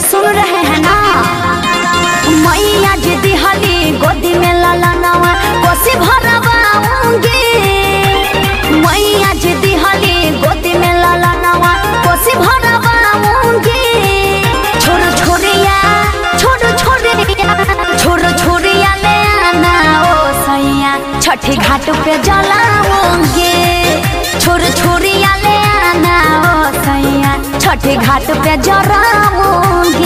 सुन रहे हैं ना मैया जी दिहली गोदी में ललनवा कोसी भरवाऊंगी मैया जी दिहली गोदी में ललनवा कोसी भरवाऊंगी छोरो छोरिया छोरो छोरिया छोरो छोरिया ले आना ओ सैया छठी घाट पे जलाऊंगी छोरो छोरिया ले आना ओ सैया छठी घाट पे जलाऊंगी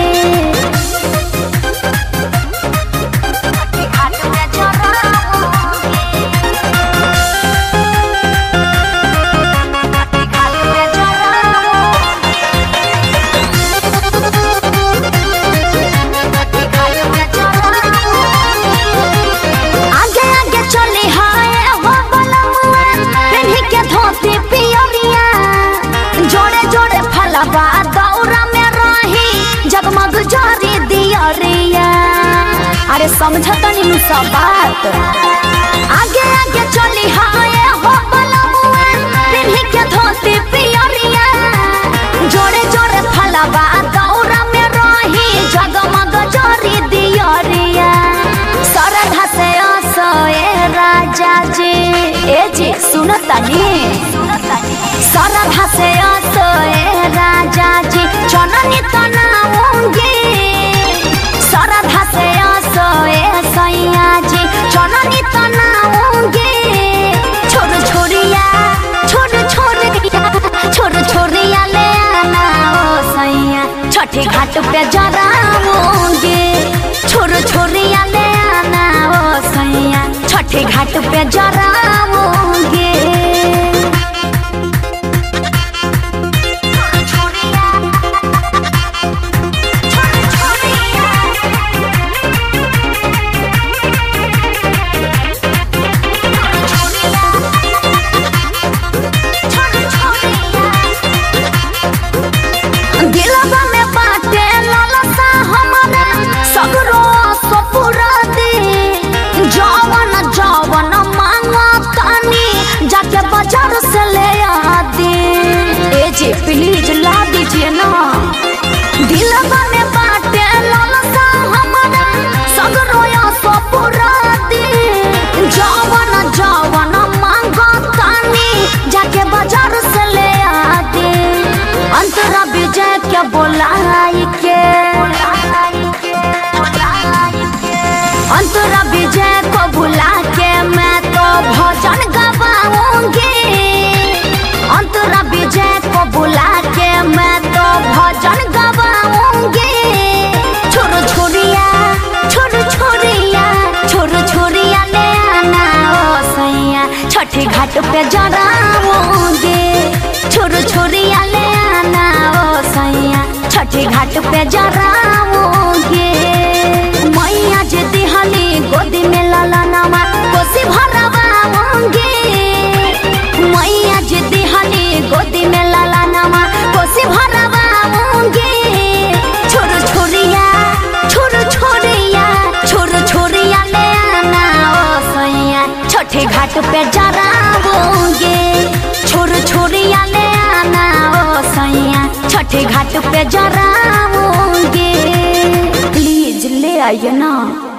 घाट पे जलाऊंगी घाट पे आगे आगे चली हाय हो बलमुआ पेन्ही के धोती पियरिया जोड़े जोड़े फलवा दौरा में रही जगमग जारी दियरिया अरे समझत नीनु सब बात आगे आगे चली हाय हो बलमुआ पेन्ही के धोती पियरिया जोड़े जोड़े फलवा दौरा में रही जगमग जारी दियरिया सरधा से असोए राजा जी ए जी सुनतनी सरधा से असोए राजा जी चननी तनाऊंगी सरधा से असोए सैया जी चननी तनाऊंगी छोड़ छोड़िया छोड़ छोड़िया छोड़ छोड़िया ले आना ओ सैया छठी घाट पे जराऊंगी छोड़ छोड़िया ले आना ओ सैया छठी घाट पे जराऊंगी दिलवा में बाटे लालसा हमारा सगरो सपुरा दे जवन जवन मांगो तानी जाके बाजार से ले आ दे ए जी प्लीज ला दीजिए ना दिलवा में बाटे लालसा हमारा सगरो सपुरा दे जवन जवन मांगो तानी जाके बाजार से ले आ दे अंतरा विजय के बोलाई के अंतरा विजय को बुला के मैं तो भजन गवाऊंगी अंतरा विजय को बुला के मैं तो भजन गवाऊंगी छोरो छोरिया छोरो छोरिया छोरो छोरिया ले आना ओ सैया छठी घाट पे जराऊंगी छोरो छोरिया ले आना ओ सैया छठी घाट पे जराऊंगी मैया जे दिहली गोदी में ललनवा कोसी भरवाऊंगी मैया जे दिहली गोदी में ललनवा कोसी भरवाऊंगी छोरो छोरिया छोरो छोरिया छोरो छोरिया ले आना ओ सैया छठे घाट पे जराऊंगी छोरो छोरिया ले आना ओ सैया छठे घाट पे जराऊंगी प्लीज ले आइए ना